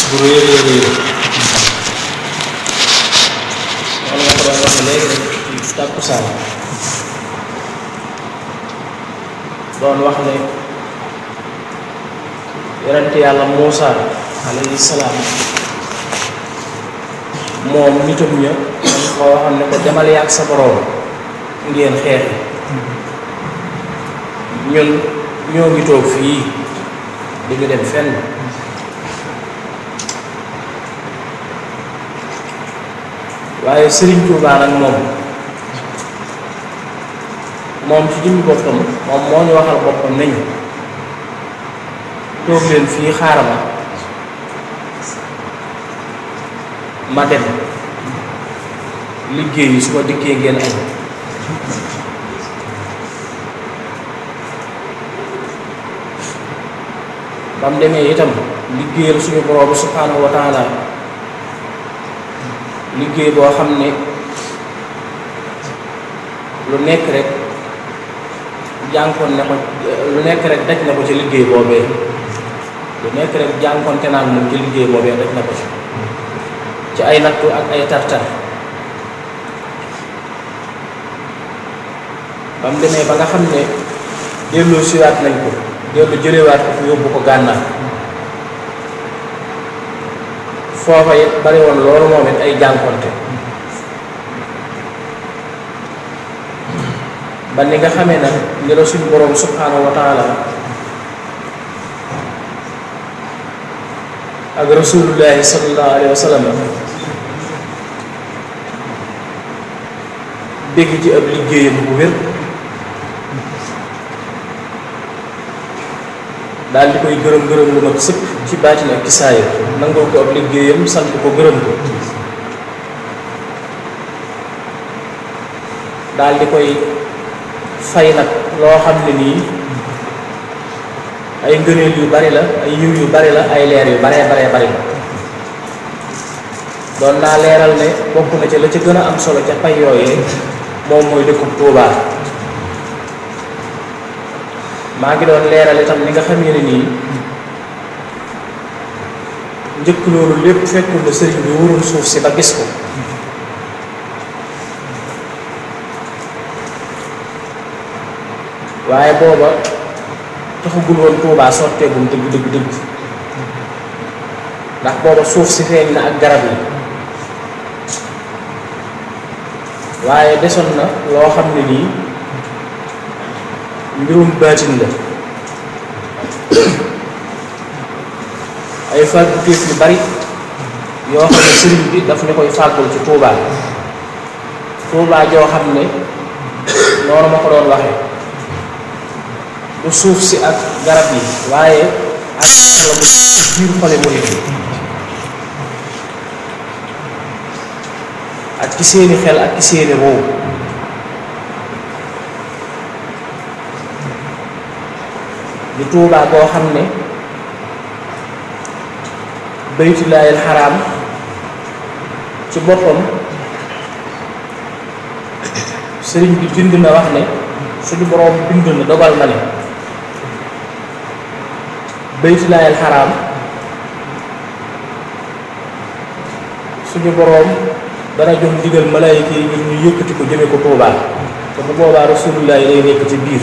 bu rëy a rëy rëy noonu nga ko doon waxee léegi rek ci tàkkusaan doon wax ne yonente yàlla Muusa alayhi salaam moom nitam ña dañ ko waxoon ne ko demal yàgg sa boroom ngeen xeexi ñun ñoo ngi toog fii di ñu dem fenn waaye Sëriñ Tuubaa nag moom moom ci jëmmi boppam moom moo ñu waxal boppam nañu toog leen fii xaar ma ma dem liggéey yi su ma dikkee ngeen añ ba mu demee itam liggéeyal suñu borom subhanahu wa taala liggéey boo xam ne lu nekk rek jànkoon ne ko lu nekk rek daj na ko ci liggéey boobee lu nekk rek jànkoonte naan moom ci liggéey boobee daj na ko ci ci ay nattu ak ay tartar ba mu demee ba nga xam ne delloo siwaat nañ ko dellu jëlewaat ko fi yóbbu ko gànnaar foofa it bari woon loolu moom it ay jànkonte ba ni nga xamee nag ni la suñu boroom subhanahu wa taala ak rasulullahi sallallahu alayhi wa sallam dégg ci ab liggéeyam bu wér daal di koy gërëm gërëm lu mat sëkk ci baatin ak kisaaya nangoo ko ab liggéeyam sant ko gërëm ko daal di koy fay nag loo xam ne nii ay ngëneel yu bari la ay yiw yu bari la ay leer yu baree baree bari la doon naa leeral ne bokk na ca la ca gën a am solo ca pay yooyee moom mooy dëkkub Tuubaa maa ngi doon leeral itam ni nga xamee ne nii njëkk loolu lépp fekkul na sëriñ bi wurul suuf si ba gis ko waaye booba taxagul woon Tuubaa sotteegum dëgg dëgg dëgg ndax booba suuf si feeñ na ak garab yi waaye desoon na loo xam ne nii mbirum baatin la ay fàgguteef yu bari yoo xam ne sëriñ bi daf ñu koy fàggul ci Tuubaa Tuubaa joo xam ne noonu ma ko doon waxee du suuf si ak garab yi waaye ak la mu biir xole murit yi ak ci seeni xel ak ci seeni roow di tuubaa koo xam ne baytullaahil xaraam ci boppam sëriñ bi bind na wax ne suñu boroom bind na dogal na ne baytullaahil xaraam suñu boroom dana jox ndigal malaayika yi ngir ñu yëkkati ko jëme ko tuubaa te bu boobaa rasulullaah yi lay nekk ci biir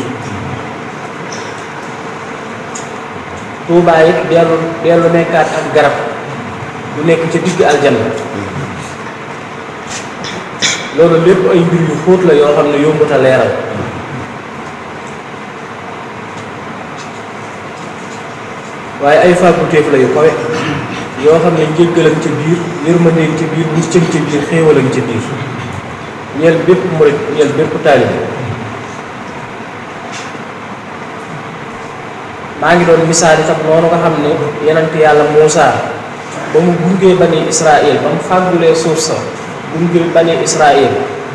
tuubaa it dellu dellu nekkaat ak garab bu nekk ca digg aljanna loolu lépp ay mbir yu xóot la yoo xam ne yombut a leeral waaye ay fàgguteef la yu kawe yoo xam ne njëggalam ca biir yërmandeeg ca biir muccam ca biir xéewalam ca biir ñeel bépp murit ñeel bépp taalibe maa ngi doon misaal itam noonu nga xam ne yenent yàlla Muusa ba mu gungee bani Israël ba mu fàggulee suuf sa gungee bani Israël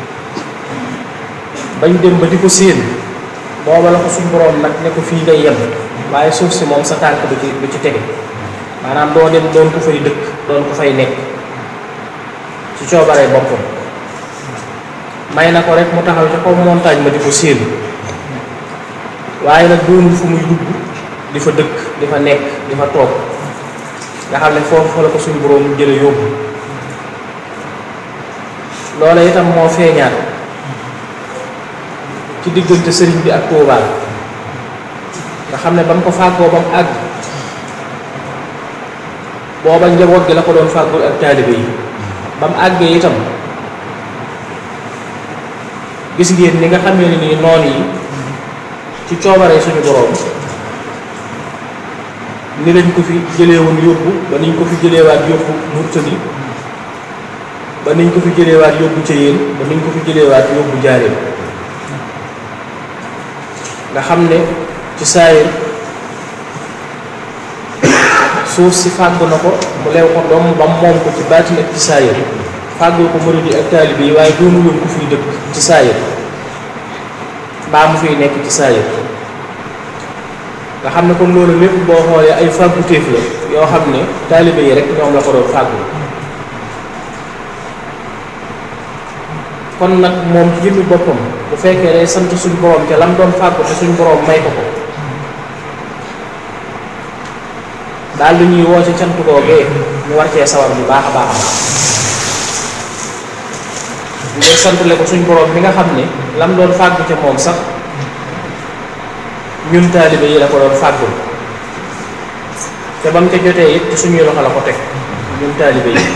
bañ dem ba di ko séen booba la ko suñ boroom nag ne ko fii ngay yem waaye suuf si moom sa tànk du ci du ci tege maanaam doo dem doon ko fay dëkk doon ko fay nekk ci coobaree boppam may na ko rek mu taxaw ca kaw montagne ma di ko séen waaye nag doonul fu muy dugg di fa dëkk di fa nekk di fa toog nga xam ne foofu fa la ko suñu boroom jële yóbbu loola itam moo feeñaat ci diggante sëriñ bi ak Touba nga xam ne ba mu ko fàggoo ba mu àgg booba njaboot gi la ko doon fàggul ak taalibe yi ba mu àggee itam gis ngeen ni nga xamee ne nii noon yi ci coobaree suñu boroom ni lañ ko fi jëlee woon yóbbu ba niñ ko fi jëleewaat yóbbu Murtani ba niñ ko fi jëleewaat yóbbu ca yéen ba niñ ko fi jëleewaat yóbbu jaareem nga xam ne ci saayir suuf si fàggu na ko mu lew ko doom ba moom ko ci baatin ak ci saayir fàggul ko murid yi ak taalibe yi waaye doonu woon ku fiy dëkk ci saayir mbaa mu fiy nekk ci saayir nga xam ne kon loolu lépp boo xoolee ay fàggu téef la yoo xam ne taalibe yi rek ñoom la ko doon fàggu kon nag moom ci jëmmi boppam bu fekkee day sant suñ borom te lam doon fàggu te suñ borom may ko ko daal lu ñuy woo ci cant googee ñu war cee sawar bu baax a baax a baax ngir santale ko suñ borom mi nga xam ne lam doon fàggu ca moom sax ñun taalibe yi la ko doon fàggul te ba mu ca jotee it ci suñuy loxo la ko teg ñun taalibe yi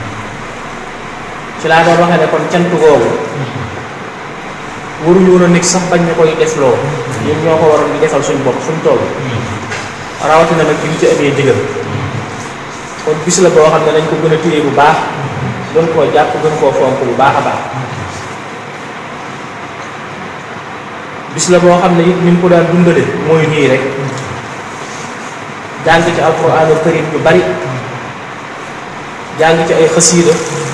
ci laa doon waxee ne kon cant googu waruñu woon a nekk sax bañ ñu koy defloo ñun ñoo ko waroon di defal suñ bopp suñ toll rawatina nag bi ñu ci amee digal kon bis la boo xam ne dañ ko gën a téye bu baax gën koo jàpp gën koo fonk bu baax a baax bis la boo xam ne it ni mu ko daan dundale mooy nii rek jàng ci alquraanul karim yu bari jàng ci ay xasiida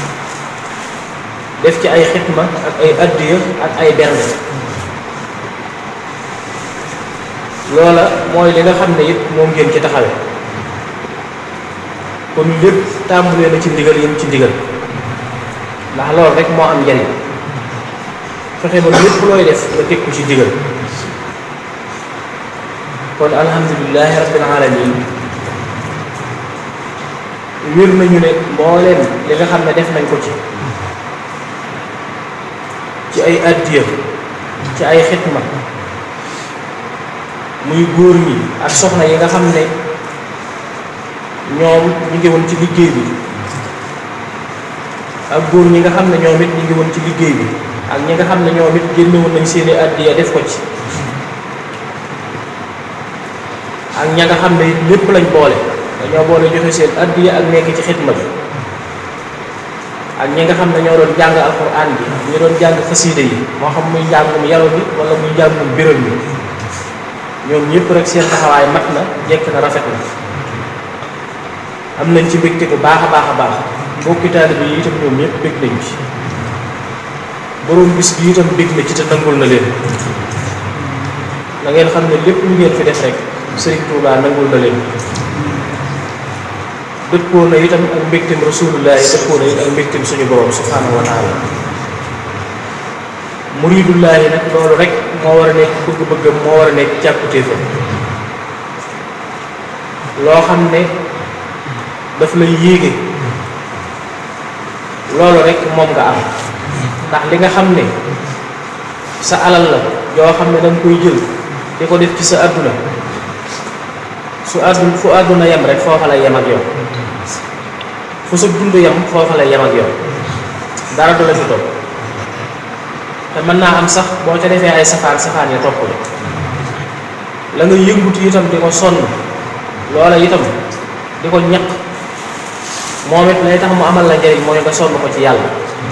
def ci ay xitma ak ay addiya ak ay bernde loola mooy li nga xam ne it moom ngeen ci taxawe kon lépp tàmbulee na ci ndigal yéen ci ndigal ndax loolu rek moo am njariñ fexe ba lépp looy def nga teg ko ci ndigal kon alhamdulilahi rabbil alamin wér nañu ne mbooleem li nga xam ne def nañ ko ci ci ay addiya ci ay xitma muy góor ñi ak soxna yi nga xam ne ñoom ñu ngi woon ci liggéey bi ak góor ñi nga xam ne ñoom it ñu ngi woon ci liggéey bi ak ñi nga xam ne ñoom it génne woon nañ seeni addiya def ko ci ak ña nga xam ne it lépp lañ boole dañoo boole joxe seen addiya ak nekk ci xitma bi ak ñi nga xam ne ñoo doon jàng alxuraan bi ñu doon jàng xasiida yi moo xam muy njàngum yalo bi wala muy njàngum biral bi ñoom ñëpp rek seen taxawaay mat na jekk na rafet na am nañ ci mbégte bu baax a baax a baax mbokki taalibe yi itam ñoom ñëpp bég nañ ci borom bis bi itam bég na ci te nangul na leen na ngeen xam ne lépp lu ngeen fi def rek Sëriñ Tuubaa nangul na leen dëppoo na itam ak mbégteem rasulullahi dëppoo na it ak mbégteem suñu borom subhanahu wa taala muridullahi nag loolu rek moo war a nekk bëgg-bëggam moo war a nekk càkkutéefam loo xam ne daf lay yéege loolu rek moom nga am ndax li nga xam ne sa alal la yoo xam ne danga koy jël di ko def ci sa àdduna su àdduna fu àdduna yem rek foofa lay yem ak yow fu sa dund yem foofa lay yem ak yow dara du la ci topp te mën naa am sax boo ca defee ay safaan safaan ya topp la la nga yëngutu itam di ko sonn loola itam di ko ñaq moom it lay tax mu amal la njëriñ mooy nga sonn ko ci yàlla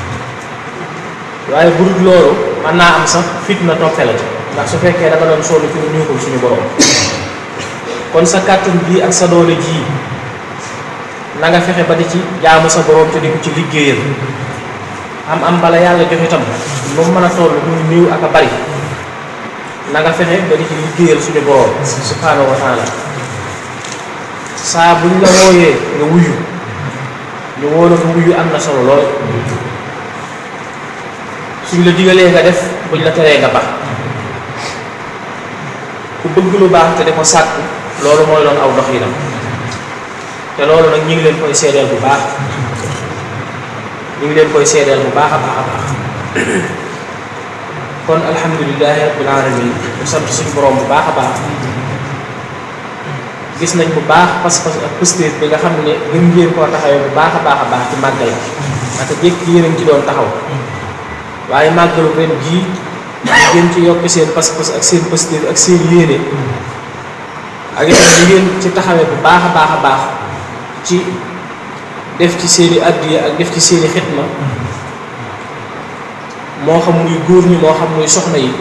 waaye bu dul loolu mën naa am sax fitna toppe la ci ndax su fekkee da nga doon sonn ci ñu ko suñu borom kon sa kàttan bii ak sa doole jii na nga fexe ba di ci jaamu sa borom te di ko ci liggéeyal am am bala yàlla joxe itam lu mu mën a toll muy néew ak a bari na nga fexe ba di ci liggéeyal suñu borom subhanahu wa taala saa buñ la wooyee nga wuyu ñu woo la nga wuyu am na solo lool suñ la digalee nga def buñ la teree nga bax ku bëgg lu baax te di ko sàkk loolu mooy doon aw dox yi nam te loolu nag ñu ngi leen koy seedeel bu baax ñu ngi leen koy seedeel bu baax a baax a baax kon alhamdulilahi rabbil alamin ñu sant suñu borom bu baax a baax gis nañ bu baax pas-pas ak positif bi nga xam ne gën ngeen koo taxawee bu baax a baax a baax ci màggal naka jékk yéen a ngi ci doon taxaw waaye màggalu ren jii ngeen ci yokk seen pas-pas ak seen positif ak seen yéene ak itam li ngeen ci taxawee bu baax a baax a baax ci def ci seeni addiya ak def ci seeni xitma moo xam muy góor ñi moo xam muy soxna yi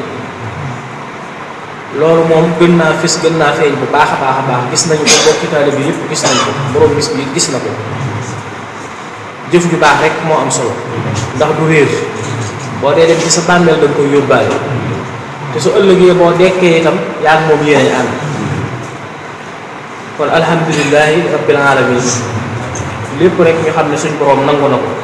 loolu moom gën naa fis gën naa feeñ bu baax a baax a baax gis nañu ko mbokki taalibe bi yëpp gis nañ ko borom bis bi gis na ko jëf ju baax rek moo am solo ndax du réer boo dee dem ci sa bàmmeel da nga koy yóbbaale te su ëllëgee boo dekkee itam yaa ngi moom yéene ànd kon alhamdulilahi rabbil alamin lépp rek ñu xam ne suñ borom nangu na ko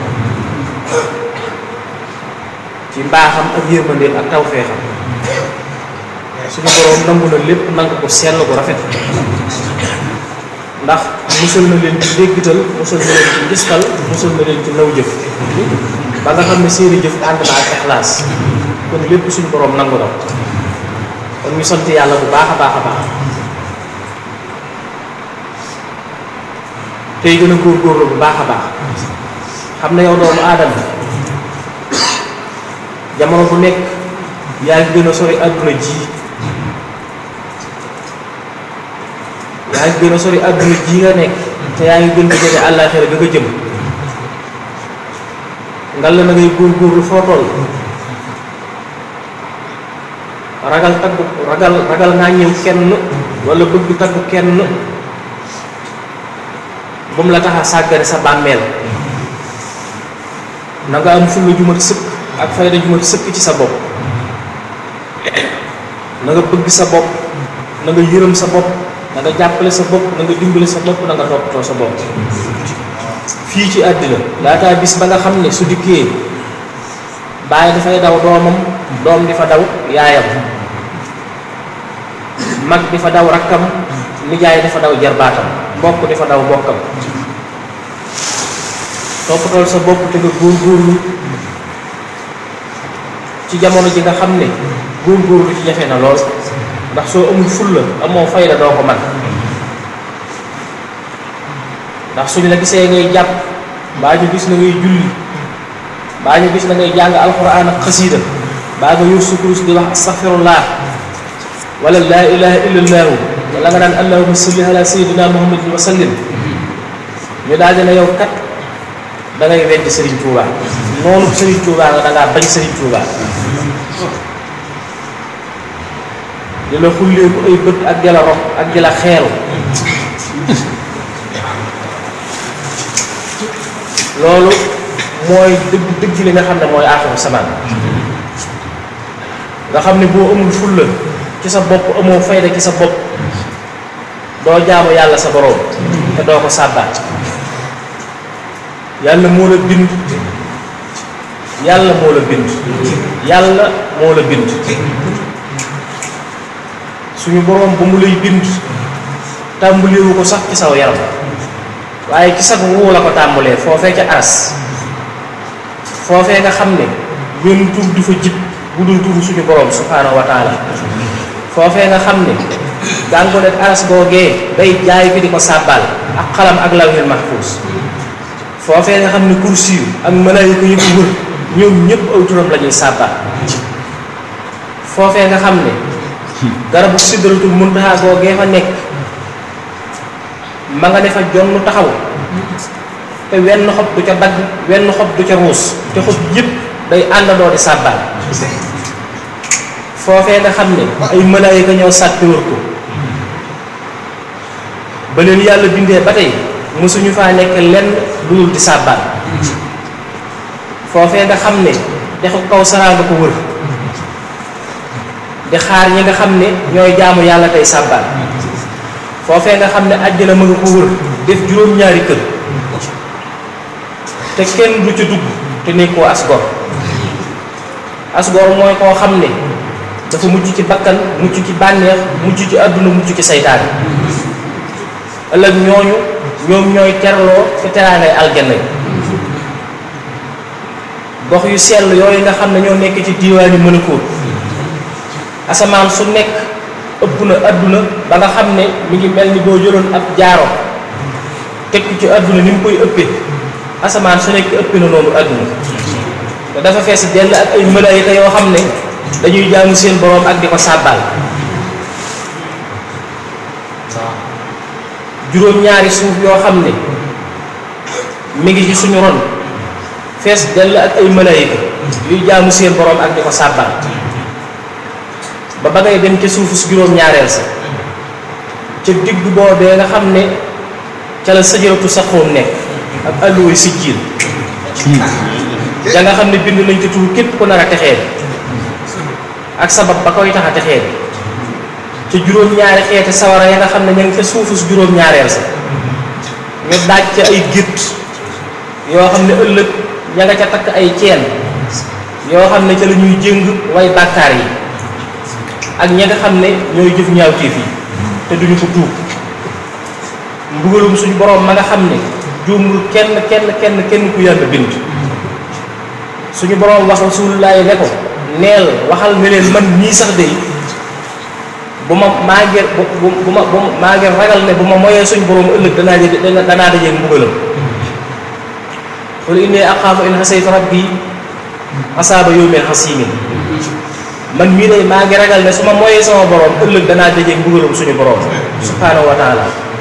ci mbaaxam ak yërmandeem ak tawfeexam suñu borom nangu na lépp nangu ko sell bu rafet ndax musal na leen ci déggital musal na leen ci ngistal musal na leen ci naw jëf ba nga xam ne seeni jëf ànd na ak ixlaas kon lépp suñu borom nangu na kon ñu sant yàlla bu baax a baax a baax tey gën a góorgóorlu bu baax a baax xam ne yow doomu aadama jamono bu nekk yaa ngi gën a sori àdduna ji yaa ngi gën a sori àdduna ji nga nekk te yaa ngi gën a jege àllaaxira ga nga jëm ngal la na ngay góorgóorlu foo toll ragal tagg ragal ragal naa ñëw kenn wala bëgg tagg kenn bu mu la tax a sàggane sa bàmmeel na nga am fulla ju mat sëkk ak fayda ju mat sëkk ci sa bopp na nga bëgg sa bopp na nga yërëm sa bopp na nga jàppale sa bopp na nga dimbale sa bopp na nga toppatoo sa bopp fii ci àddina laataa bis ba nga xam ne su dikkee bàyyi dafay daw doomam doom di fa daw yaayam mag di fa daw rakkam nijaay di fa daw jarbaatam mbokk di fa daw mbokkam toppatool sa bopp te nga góorgóorlu ci jamono ji nga xam ne góorgóorlu ci jafe na lool ndax soo amul fulla amoo fayda doo ko man ndax suñu la gisee ngay jàpp baa ñu gis na ngay julli baa ñu gis na ngay jàng alxuraan ak xasiida baa nga yor sa kurus di wax astaghfirullah wala laa ilaha illallahu wala nga naan allahumma salli ala sayyidina muhammadin wa sallim ñu daal dina yow kat da ngay weddi Serigne Touba noonu Serigne Touba nga da ngaa bañ Serigne Touba di la xulleeku ay bët ak di la rox ak di la xeeru loolu mooy dëgg dëgg li nga xam ne mooy aaxiru samaan nga xam ne boo amul fulla ci sa bopp amoo fayda ci sa bopp doo jaamu yàlla sa boroom te doo ko sàbbaat yàlla moo la bind yàlla moo la bind yàlla moo la bind suñu boroom ba mu lay bind tàmbalewu ko sax ci saw yaram waaye ci sag wuu la ko tàmbalee foofee ca aras foofee nga xam ne wenn tur du fa jib bu dul turu suñu boroom subhaanahu wa taala foofee nga xam ne gàngo nekk aras googee day jaay bi di ko sàbbaal ak xalam ak lawhil mahfuus foofee nga xam ne kursi yu ak malaayika yi ko wër ñoom ñëpp aw turam la ñuy sàbbaal foofee nga xam ne garabu sidratul muntaha googee fa nekk ma nga ne fa jonn taxaw te wenn xob du ca dagg wenn xob du ca ruus te xob yëpp day àndandoo di sàbbaal foofee nga xam ne ay malaayika ñoo sàkk wër ko ba leen yàlla bindee ba tey mosuñu faa nekk lenn lu dul di sàbbaal foofee nga xam ne dexu kaw saraa nga ko wër di xaar ñi nga xam ne ñooy jaamu yàlla tey sàbbaal foofee nga xam ne àjjana ma nga ko wër def juróom-ñaari kër te kenn du ca dugg te nekkoo asgor asgor mooy koo xam ne dafa mucc ci bakkan mucc ci bànneex mucc ci àdduna mucc ci saytaane ëllëg ñooñu ñoom ñooy terloo ci teraangay aljanna yi gox yu sell yooyu nga xam ne ñoo nekk ci diiwaani mënakóot asamaan su nekk ëpp na adduna ba nga xam ne mi ngi mel ni boo jëloon ab jaaro teg ko ci adduna ni mu koy ëppee asamaan su nekk ëpp na noonu adduna te dafa fees dell ak ay malaayika yoo xam ne dañuy jaamu seen boroom ak di ko sàbbaal juróom-ñaari suuf yoo xam ne mi ngi ci suñu ron fees dell ak ay malaayika yuy jaamu seen boroom ak di ko sàbbaal ba ba ngay dem ca suufu si juróom-ñaareel sa ca digg boobee nga xam ne ca la sajaratu saxoon nekk ak alluwa si jiir ja nga xam ne bind nañ ci tur képp ku nar a texee ak sabab ba koy tax a texee ca juróom-ñaari xeeti sawara ya nga xam ne ña ngi ca suufu si juróom-ñaareel sa ñu daaj ca ay gétt yoo xam ne ëllëg ña nga ca takk ay ceen yoo xam ne ca la ñuy jëng way bàkkaar yi ak ña nga xam ne ñooy jëf ñaawteef yi te duñu ko tuub mbugalum suñu boroom ma nga xam ne juumul kenn kenn kenn kenn ku yàlla bind suñu boroom wax rasulullaahi ne ko neel waxal ne leen man ñii sax de bu ma maa ngi bu bu ma bu maa ngi ragal ne bu ma moyee suñu boroom ëllëg danaa jë danaa dajee mbugalam qul inni axaafu in xasaytu rabbi asaaba yawmin xasimin man mii day maa ngi ragal ne su ma moyee sama boroom ëllëg danaa dajee mbugalam suñu boroom subhaanahu wa taala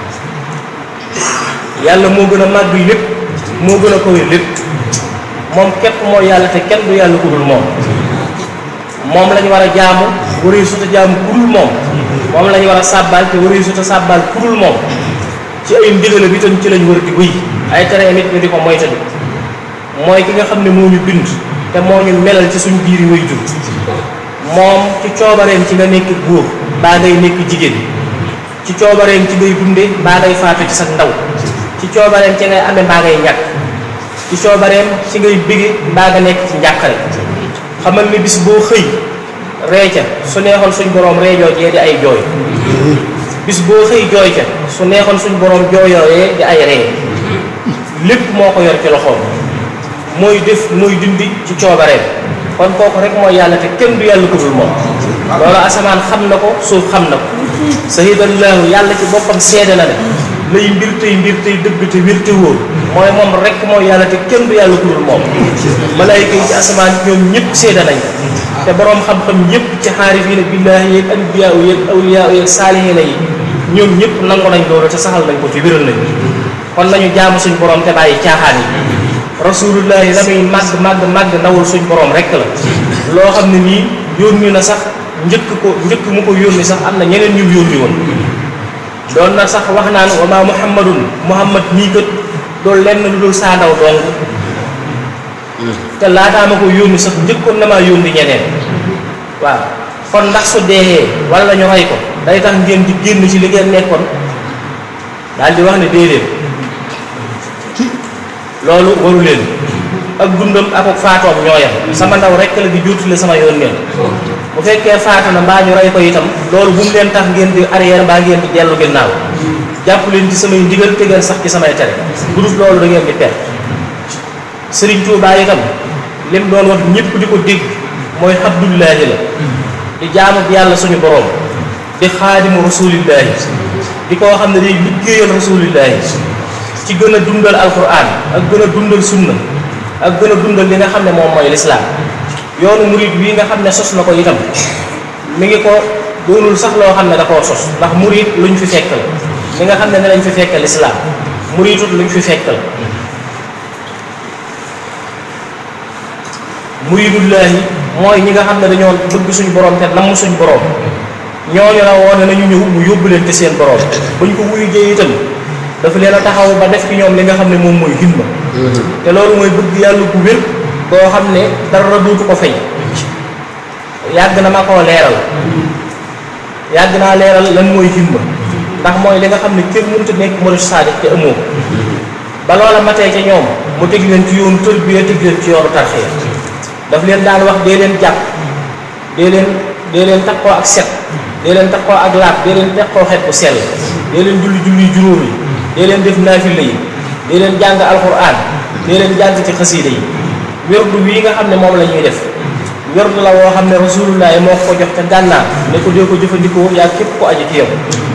yàlla moo gën a màgg lépp moo gën a kawe lépp moom képp mooy yàlla te kenn du yàlla ku dul moom moom lañu war a jaamu waree suta jaamu ku dul moom moom lañu war a sàbbaal te waree suta sàbbaal ku dul moom ci ay ndigalam itam ci lañu war di wéy ay tere nit ñu di ko moytandi mooy ki nga xam ne moo ñu bind te moo ñu melal ci suñu biir yi way jur moom ci coobareem ci nga nekk góor baa ngay nekk jigéen ci coobareem ci ngay dunde baa ngay faatu ci sa ndaw ci coobareem ci ngay amee mbaa ngay ñàkk ci coobareem ci ngay bige mbaa nga nekk ci njàqare xamal ni bis boo xëy ree ca su neexoon suñ boroom reejoo jee di ay jooy bis boo xëy jooy ca su neexoon suñ boroom jooyooyee di ay ree lépp moo ko yor ci loxoom mooy def mooy dindi ci coobareem kon kooku rek mooy yàlla te kenn du yàlla ko dul moom loolu asamaan xam na ko suuf xam na ko sahidallahu yàlla ci boppam seede na ne lay mbir tey mbir tey dëgg te wér te wóor mooy moom rek mooy yàlla te kenn du yàlla ku dul moom malaayika yi ci asamaan ñoom ñëpp seede nañ te boroom xam-xam ñëpp ci xaarifiina billaahi yeeg anbiyaa yeeg awliyaa yeeg saalihiina yi ñoom ñëpp nangu nañ loolu te saxal nañ ko te wéral nañ kon nañu jaamu suñ boroom te bàyyi caaxaan yi rasulullahi la muy màgg màgg màgg ndawul suñ boroom rek la loo xam ne nii yónni na sax njëkk ko njëkk mu ko yónni sax am na ñeneen ñu yónni woon doon na sax wax naan wa maa muhammadun muhammad nii kat doolu lenn lu dul saa ndaw dong te laataa ma ko yónni sax njëkkoon na maa yónni ñeneen waaw kon ndax su deexee wala ñu rey ko day tax ngeen di génn ci li ngeen nekkoon daal di wax ne déedéet loolu waru leen ak dundam ak ak faatoom ñooyam sama ndaw rekk la di juutule sama yoon neen bu fekkee faatu na mbaa ñu rey ko itam loolu bu mu leen tax ngeen di arrière mbaa ngeen di dellu ginnaaw jàpp leen ci samay ndigal te ngeen sax ci samay tere bu dul loolu da ngeen di perte sëriñ Tuubaa itam lim doon wax ñëpp di ko dégg mooy abdullaahi la di jaamu yàlla suñu boroom di xaadimu rasuulillaahi di koo xam ne day liggéeyal rasuulillaahi ci gën a dundal alquran ak gën a dundal sunna ak gën a dundal li nga xam ne moom mooy lislaam yoonu murid bii nga xam ne sos na ko itam mi ngi ko doonul sax loo xam ne da koo sos ndax murid luñ fi fekk la li nga xam ne ne lañ fi fekk lislaam muridut luñ fi fekk la muridullaahi mooy ñi nga xam ne dañoo bëgg suñu borom te namm suñu borom ñooñu la woon nañu ñëw mu yóbbu leen te seen borom buñ ko wuyu jee itam dafa leen a taxaw ba def ci ñoom li nga xam ne moom mooy himma te loolu mooy bëgg yàlla ku wér koo xam ne dara duutu ko fay yàgg na ma koo leeral yàgg naa leeral lan mooy himma ndax mooy li nga xam ne kenn mënut a nekk murid saadiq te amoo ba loola matee ca ñoom mu teg leen ci yoonu tërbiya teg leen ci yoonu tarxiya daf leen daan wax dee leen jàpp dee leen dee leen takkoo ak set dee leen takkoo ak laab dee leen takkoo xet bu sell dee leen julli julli juróomi dee leen def naafila yi dee leen jàng alquran dee leen jàng ci xasiida yi werdu wii nga xam ne moom la ñuy def werdu la woo xam ne rasulullah moo ko jox ca gànnaar ne ko dee ko jëfandikoo yaa képp ko aji ci yow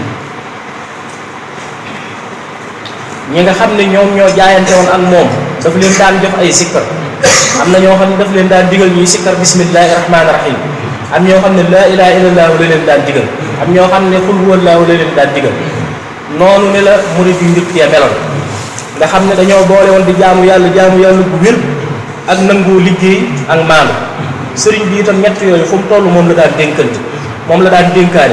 ñi nga xam ne ñoom ñoo jaayante woon ak moom daf leen daan jox ay sikkar am na ñoo xam ne daf leen daan digal ñuy sikkar bismillahi rahmaani rahim am ñoo xam ne laa ilaha illallah la leen daan digal am ñoo xam ne xul huwallaahu la leen daan digal noonu ne la murid yu njëkk ya meloon nga xam ne dañoo boole woon di jaamu yàlla jaamu yàlla bu wér ak nangoo liggéey ak maanu sëriñ bi itam ñett yooyu fu mu toll moom la daan dénkante moom la daan dénkaane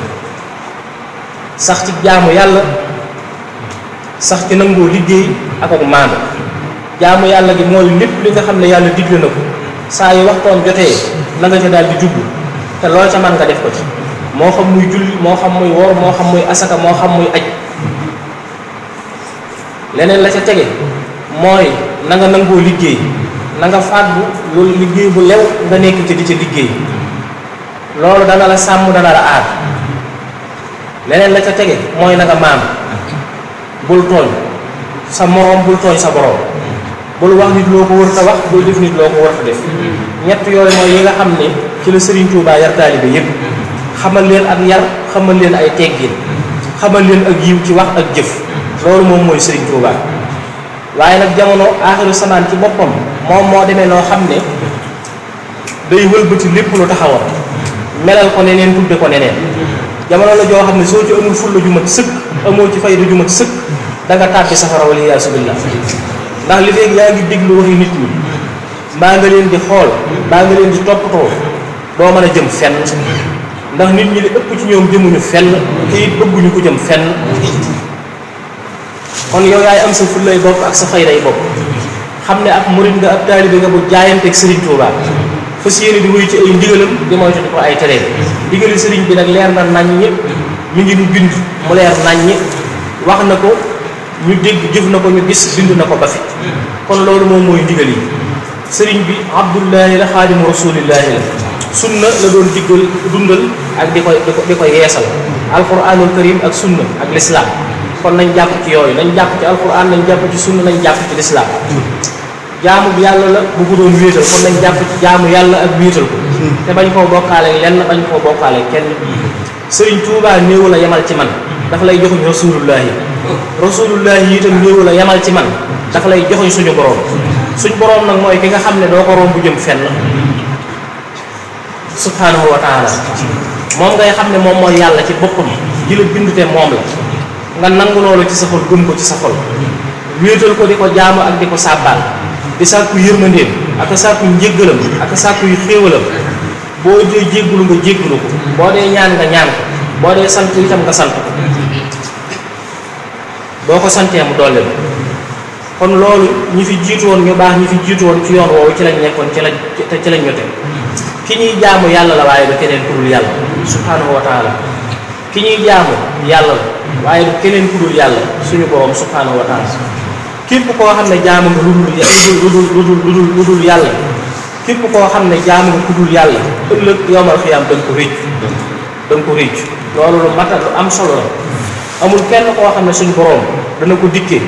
sax ci jaamu yàlla sax ci nangoo liggéey ak ak maanu jaamu yàlla gi mooy lépp li nga xam ne yàlla digle na ko saa yu waxtoon jotee la nga ca daal di jublu te loo ca man nga def ko ci moo xam muy julli moo xam muy woor moo xam muy asaka moo xam muy aj leneen la ca tege mooy na nga nangoo liggéey na nga fàggu loolu liggéey bu lew nga nekk ci di ca liggéey loolu dana la sàmm dana la aar leneen la ca tege mooy na nga maam bul tooñ sa moroom bul tooñ sa boroom bul wax nit loo ko wër ta wax bul def nit loo ko wër ta def ñett yooyu mooy yi nga xam ne ci la Serigne Touba yar taalibe yépp xamal leen ak yar xamal leen ay teggin xamal leen ak yiw ci wax ak jëf loolu moom mooy Serigne Touba waaye nag jamono aaxiru samaan ci boppam moom moo demee noo xam ne day wëlbati lépp lu taxawoon melal ko neneen tudde ko neneen jamono la joo xam ne soo ci amul fulla ju mat sëkk amoo ci fayda ju mat sëkk da nga tàbbi safara wala yaasu billah ndax li feeg yaa ngi déglu waxi nit ñi mbaa nga leen di xool mbaa nga leen di toppatoo doo mën a jëm fenn ndax nit ñi li ëpp ci ñoom jëmuñu fenn te it bëgguñu ko jëm fenn kon yow yaay am sa fullay bopp ak sa fayday bopp xam ne ab murid nga ab taalibe nga bu jaayanteeg Serigne Touba fas yéene di wuyu ci ay ndigalam di moytu ko ay teree ndigali Serigne bi nag leer na naññ mi ngi nu bind mu leer naññ wax na ko ñu dégg jëf na ko ñu gis bind na ko ba fi kon loolu moom mooy ndigal yi sëriñ bi abdullahi la xaadimu rasulillahi la sunna la doon diggal dundal ak di koy di ko di koy yeesal alquranul karim ak sunna ak lislaam kon nañ jàpp ci yooyu nañ jàpp ci alquran nañ jàpp ci sunna nañ jàpp ci lislaam jaamu bi yàlla la bu ko doon wéetal kon nañ jàpp ci jaamu yàlla ak wéetal ko te bañ koo bokkaale lenn bañ koo bokkaale kenn sëriñ Tuubaa néewu la yemal ci man dafa lay joxuñ rasulullahi rasulullahi yi itam néewu la yemal ci man dafa lay joxuñ suñu boroom suñ boroom nag mooy ki nga xam ne doo ko romb jëm fenn subhanahu wa taala moom ngay xam ne moom mooy yàlla ci boppam ji la bind te moom la nga nangu loolu ci sa xol gëm ko ci sa xol wéetal ko di ko jaamu ak di ko sàbbaal di sàkku yërmandeem ak sàkku njéggalam ak sàkku yu xéewalam boo dee jéggulu nga jéggulu ko boo dee ñaan nga ñaan ko boo dee sant itam nga sant ko boo ko santee mu dolli la kon loolu ñi fi jiitu woon ñu baax ñi fi jiitu woon ci yoon woowu ci lañ nekkoon ci lañ ci lañ ñote ki ñuy jaamu yàlla la waaye du keneen ku dul yàlla subhanahu wa taala ki ñuy jaamu yàlla la waaye du keneen ku dul yàlla suñu borom subhanahu wa taala képp koo xam ne jaamu nga lu dul lu dul lu dul lu dul lu dul yàlla képp koo xam ne jaamu nga ku dul yàlla ëllëg yowmal xiyaam da nga ko réccu da nga ko réccu loolu lu mata lu am solo la amul kenn koo xam ne suñu borom dana ko dikkee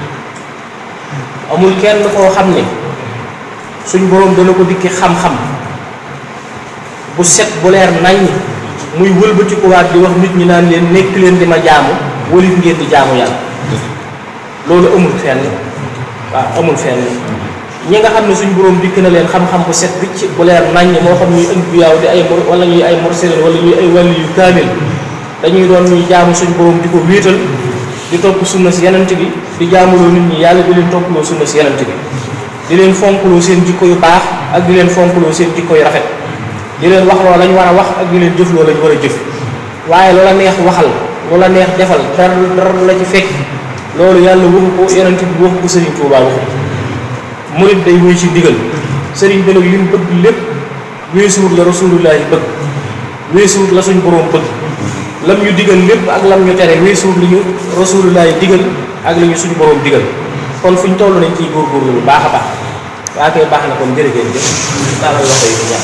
amul kenn koo xam ne suñ boroom dana ko dikki xam-xam bu set bu leer naññ muy wëlbatikuwaat di wax nit ñi naan leen nekk leen di ma jaamu walit ngeen di jaamu yàlla loolu amul fenn waaw amul fenn ñi nga xam ne suñ boroom dikk na leen xam-xam bu set bicc bu leer naññ moo xam ñuy ënd bu yaaw di ay mur wala ñuy ay mursalin wala ñuy ay wàllu yu kaamil dañuy doon ñuy jaamu suñ boroom di ko wéetal di topp sunna si yenant bi di jaamuloo nit ñi yàlla di leen topploo sunna si yenant bi di leen fonkloo seen jikko yu baax ak di leen fonkloo seen jikko yu rafet di leen wax loo lañ war a wax ak di leen jëf loo lañ war a jëf waaye loola neex waxal loola neex defal dara dara la ci fekk loolu yàlla waxu ko yenant bi waxu ko sëriñ Tuubaa waxu murit day wéy ci ndigal sëriñ bi nag li mu bëgg lépp weesuwut la rasulullahi bëgg weesuwut la suñ boroom bëgg lam ñu digal lépp ak lam ñu tere weesuwut li ñu rasulullahi digal ak li ñu suñu boroom digal kon fu ñu toll nañ ciy góorgóorlu bu baax a baax waa koy baax na kon jërëgéen jëf taalal loxo yi di ñaan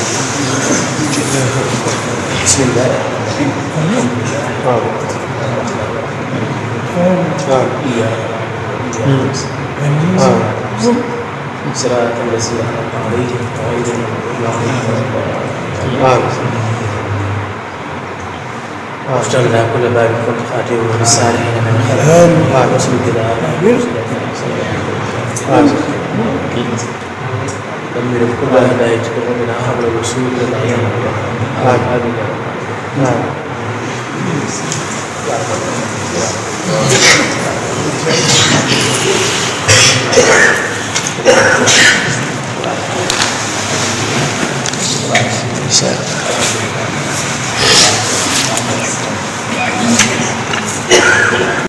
bismillah waaw إياك صراط الذين أنعمت عليهم غير المغضوب عليهم ولا الضالين وافتح لنا كل باب كنت خاتمه بالصالحين من خير واسلك لنا دمر كل هداية قلوبنا قبل الوصول إلى العلم آمين يا رب